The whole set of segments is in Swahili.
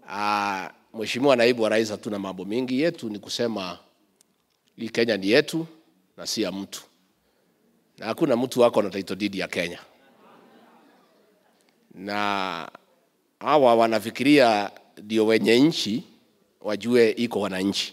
Ah, Mheshimiwa Naibu wa Rais, hatuna mambo mingi, yetu ni kusema hii Kenya ni yetu na si ya mtu, na hakuna mtu wako na title deed ya Kenya, na hawa wanafikiria ndio wenye nchi wajue iko wananchi,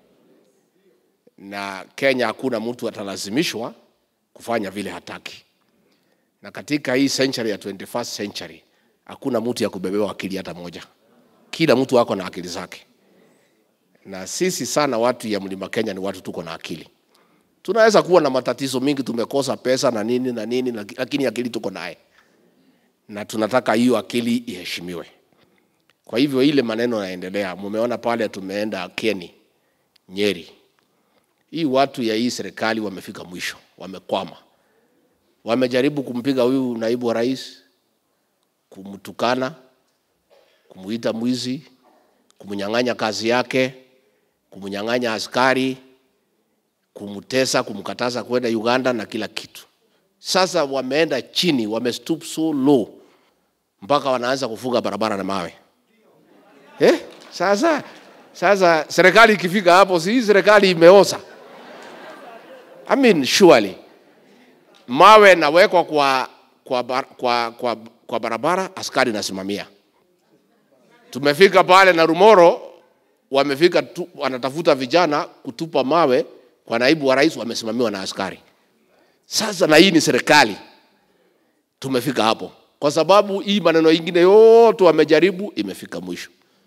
na Kenya hakuna mtu atalazimishwa kufanya vile hataki, na katika hii century ya 21st century hakuna mtu ya kubebewa akili hata moja. Kila mtu ako na akili zake, na sisi sana watu ya mlima Kenya ni watu tuko na akili. Tunaweza kuwa na matatizo mingi, tumekosa pesa na nini na nini, lakini akili tuko naye, na tunataka hiyo akili iheshimiwe. Kwa hivyo ile maneno yanaendelea, mumeona pale tumeenda Kieni, Nyeri, hii watu ya hii serikali wamefika mwisho, wamekwama. Wamejaribu kumpiga huyu naibu wa rais, kumtukana, kumuita mwizi, kumnyang'anya kazi yake, kumnyang'anya askari, kumtesa, kumkataza kwenda Uganda na kila kitu. Sasa wameenda chini, wamestoop so low mpaka wanaanza kufunga barabara na mawe eh? Sasa sasa serikali ikifika hapo, si hii serikali imeoza? I mean, surely mawe nawekwa kwa, kwa, bar- kwa, kwa, kwa barabara, askari nasimamia. Tumefika pale na Rumoro, wamefika tu, wanatafuta vijana kutupa mawe kwa naibu wa rais, wamesimamiwa na askari. Sasa na hii ni serikali, tumefika hapo kwa sababu hii maneno ingine yote wamejaribu, imefika mwisho.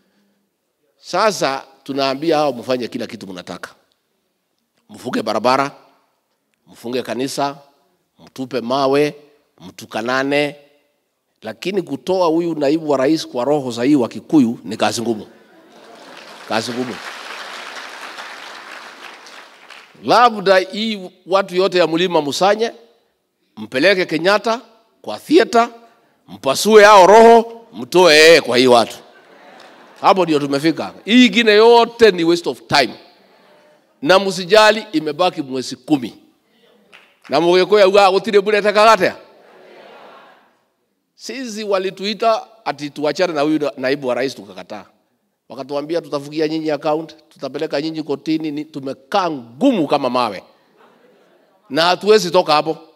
Sasa tunaambia hao mfanye kila kitu mnataka, mfunge barabara, mfunge kanisa, mtupe mawe, mtukanane, lakini kutoa huyu naibu wa rais kwa roho za hii wa Kikuyu ni kazi ngumu, kazi ngumu. Labda hii watu yote ya mlima musanye, mpeleke Kenyatta kwa theater, mpasue hao roho, mtoe yeye kwa hii watu. Hapo ndio tumefika. Hii ingine yote ni waste of time, na msijali, imebaki mwezi kumi na mugikuya uga gutire mbura itakagatea. Sisi walituita ati tuachane na huyu naibu wa rais, tukakataa. Wakatuambia tutafugia nyinyi account, tutapeleka nyinyi kotini. Ni- Tumekaa ngumu kama mawe na hatuwezi toka hapo.